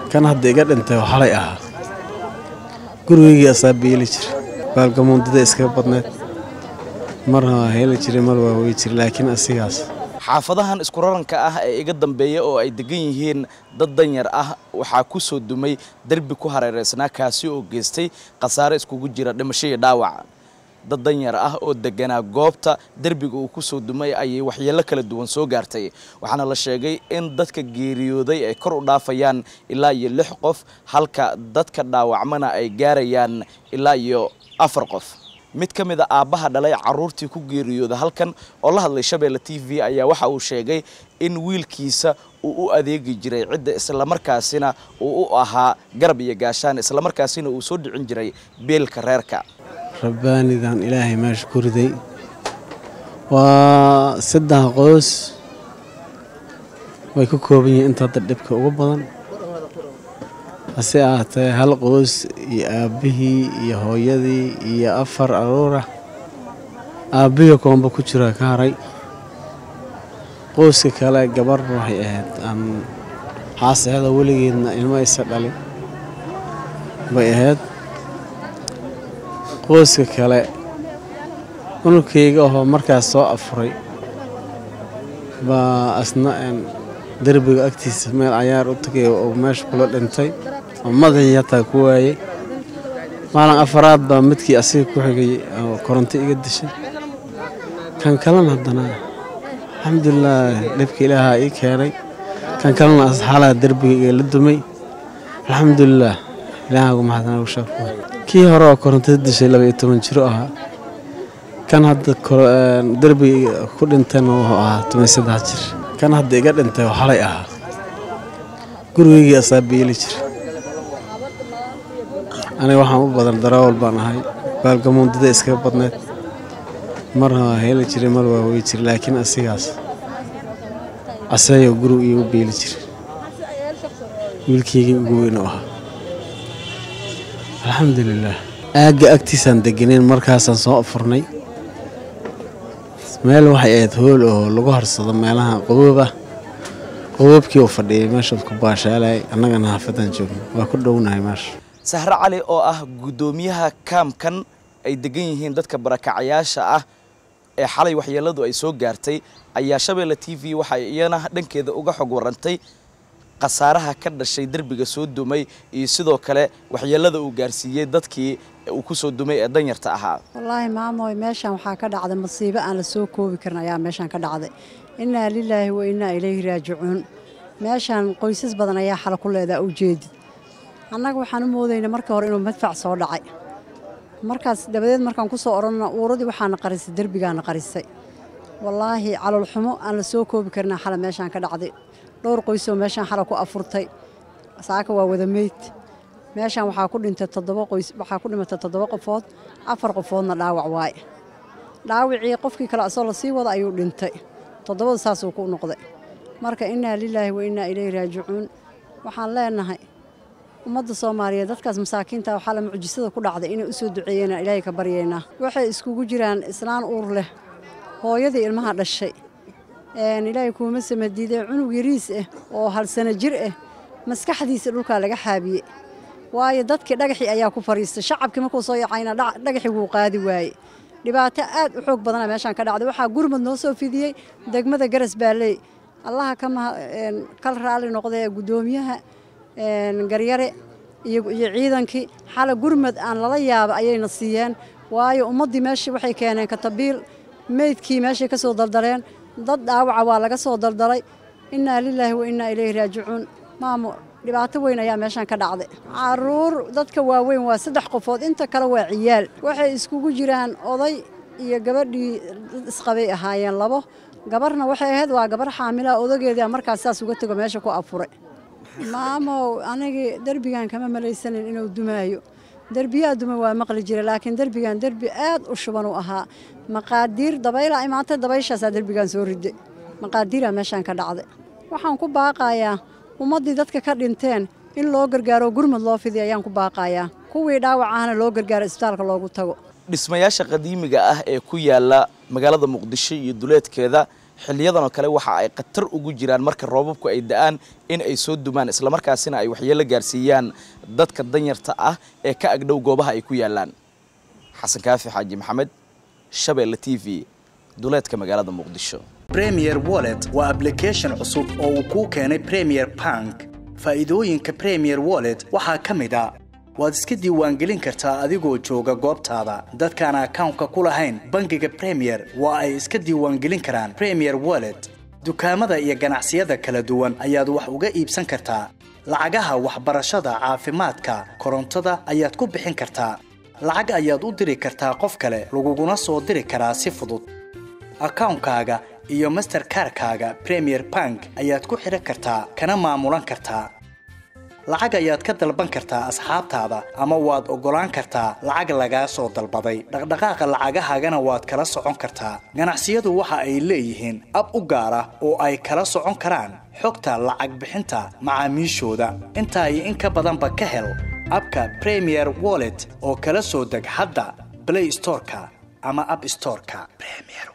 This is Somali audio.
kan hadda iga dhintay oo xalay ahaa gurigeygii asaa beeli jira baalgamuundada iskaga badneed marna waa heli jiray mar waa wey jira laakiin asigaas xaafadahan isku raranka ah ee iga dambeeya oo ay degan yihiin dad danyar ah waxaa ku soo dumay derbi ku hareereysnaa kaasi oo geystay khasaare iskugu jira dhimasho iyo dhaawac dad danyar ah oo deganaa goobta derbiga uu ku soo dumay ayay waxyeello kala duwan soo gaartay waxaana la sheegay in dadka geeriyooday ay kor u dhaafayaan ilaa iyo lix qof halka dadka dhaawacmana ay gaarayaan ilaa iyo afar qof mid ka mid a aabbaha dhalay carruurtii ku geeriyooda halkan oo la hadlay shabeelle t v ayaa waxa uu sheegay in wiilkiisa uu u adeegi jiray cidda islamarkaasina uu u ahaa garab iyo gaashaan islamarkaasina uu soo dhicin jiray beelka reerka rabbaanidan ilaahay meesha ku riday waa saddex qoys way ka kooban yihiin inta hadda dhibka ugu badan hase ahaatee hal qoys iyo aabbihii iyo hooyadii iyo afar aruura aabbihii koomba ku jira ka haray qoyska kale gabar waxay ahayd aan xaasaxda weligeedna ilmo aysa dhalin bay ahayd qoyska kale unugkayga ahoo markaas soo afuray baa asna derbiga agtiisa meel cayaar u tagay oo meesha kula dhintay oo madaxii hataa ku waayey maalin afaraad baa midkii asiga ku xigay oo koronto iga dishay kan kalena haddana alxamdulilaah dhibka ilaaha ii keenay kan kalena asxaalaha derbiga igala dumay alxamdulilaah ilaaha ugu mahadnaa ugu shaafo kii hore oo korontada dishay laba iyo toban jiro ahaa kan hadda derbiga ku dhintayna wuxuu ahaa toban saddex jir kan hadda iga dhintay oo xalay ahaa gurigeygii asaa beeli jira aniga waxaan u badan darawal baan ahay baalgamuundada iskaga badneed marna waa heli jiray mar waa wey jira laakiin asigaas aseeyoo gurigu iigu beeli jira wiilkeygii ugu weyn u ahaa alxamdulilaah aagga agtiisaan deganeen markaasaan soo afurnay meel waxay ahayd hool oo lagu harsado meelaha qaboob ah qaboobkii uu fadhiyay meeshaad ku baashaalay annagana xaafadaan joogno waa ku dhownahay meesha sahre cali oo ah guddoomiyaha kaamkan ay degan yihiin dadka barakacayaasha ah ee xalay waxyeelladu ay soo gaartay ayaa shabeelle t v waxay iyana dhankeeda uga xog warantay khasaaraha ka dhashay derbiga soo dumay iyo sidoo kale waxyeellada uu gaarsiiyey dadkii uu ku soo dumay ee danyarta ahaa wallaahi maamoy meeshan waxaa ka dhacday masiibo aan la soo koobi karin ayaa meeshan ka dhacday innaa lilaahi wa innaa ilayhi raajicuun meeshan qoysas badan ayaa xala ku leedaa ujeedid annaga waxaan u moodaynaa markii hore inuu madfac soo dhacay markaas dabadeed markaan ku soo odhanna uuradii waxaana qarisay derbigaana qarisay wallaahi calolxumo aan la soo koobi karin xala meeshaan ka dhacday dhowr qoysoo meeshaan xala ku afurtay saaka waa wada meyd meeshaan waxaa ku dhintay toddoba qoys waxaa ku dhimatay toddoba qofood afar qofoodna dhaawac waaye dhaawicii qofkii kale asoo lasii wada ayuu dhintay toddobada saasuu ku noqday marka innaa lilaahi wa innaa ilayhi raajicuun waxaan leenahay ummadda soomaaliyeed dadkaas masaakiinta waxaa la mucjisada ku dhacday inay u soo duceeyeenaan ilaahay ka baryaynaa waxay iskugu jiraan islaan uur leh hooyadii ilmaha dhashay ilaahay kuuma samadiidee cunug yariis ah oo hal sano jir ah maskaxdiisa dhulkaa laga xaabiye waayo dadkii dhagaxii ayaa ku fadhiistay shacabkii markuu soo yacayna dhagaxii wuu qaadi waaye dhibaato aad u xoog badana meeshaan ka dhacday waxaa gurmad noo soo fidiyey degmada garas baalley allaha kal raalli noqdee guddoomiyaha garyare iyo ciidankii xala gurmad aan lala yaaba ayayna siiyeen waayo ummaddii meeshii waxay keeneen katabiil meydkii meeshay ka soo daldaleen dad dhaawaca waa laga soo daldalay innaa lilaahi wa innaa ilayhi raajicuun maamo dhibaato weyn ayaa meeshaan ka dhacday caruur dadka waaweyn waa saddex qofood inta kale waa ciyaal waxay iskugu jiraan oday iyo gabadhii isqabay ahaayeen labo gabarna waxay ahayd waa gabar xaamilaha odageedia markaas saas uga tego meesha ku afuray maamow anigii derbigan kama malaysanin inuu dumaayo derbiyaa duma waa maqli jira laakiin derbigan derbi aad u shuban u ahaa maqaadiir dabayla imaantay dabayshaasaa derbigan soo riday maqaadiiraa meeshaan ka dhacday waxaan ku baaqayaa ummaddii dadka ka dhinteen in loo gargaaro gurmad loo fidiy ayaan ku baaqayaa kuwii dhaawac ahna loo gargaaro isbitaalka loogu tago dhismayaasha qadiimiga ah ee ku yaala magaalada muqdisho iyo duleedkeeda xiliyadan oo kale waxa ay khatar ugu jiraan marka roobabku ay da-aan in ay soo dumaan islamarkaasina ay waxyeelo gaarsiiyaan dadka danyarta ah ee ka agdhow goobaha ay ku yaalaan xasan kaafi xaaji maxamed shabeelle t v duleedka magaalada muqdisho premier wallet waa application cusub oo uu kuu keenay premier bank faa'iidooyinka premier wallet waxaa ka mid a waad iska diiwaangelin kartaa adigoo jooga goobtaada dadkaan akawnka ku lahayn bangiga premier waa ay iska diiwaangelin karaan premier wallet dukaamada iyo ganacsiyada kala duwan ayaad wax uga iibsan kartaa lacagaha waxbarashada caafimaadka korontada ayaad ku bixin kartaa lacag ayaad u diri kartaa qof kale laguguna soo diri karaa si fudud akawnkaaga iyo masterkarkaaga premier bank ayaad ku xidhan kartaa kana maamulan kartaa lacag ayaad ka dalban kartaa asxaabtaada ama waad oggolaan kartaa lacag lagaa soo dalbaday dhaqdhaqaaqa lacagahaagana waad kala socon kartaa ganacsiyadu waxa ay leeyihiin ab u gaar ah oo ay kala socon karaan xogta lacag bixinta macaamiishooda intaa iyo in ka badanba ka hel abka premier wallet oo kala soo deg hadda blay storeka ama ab storeka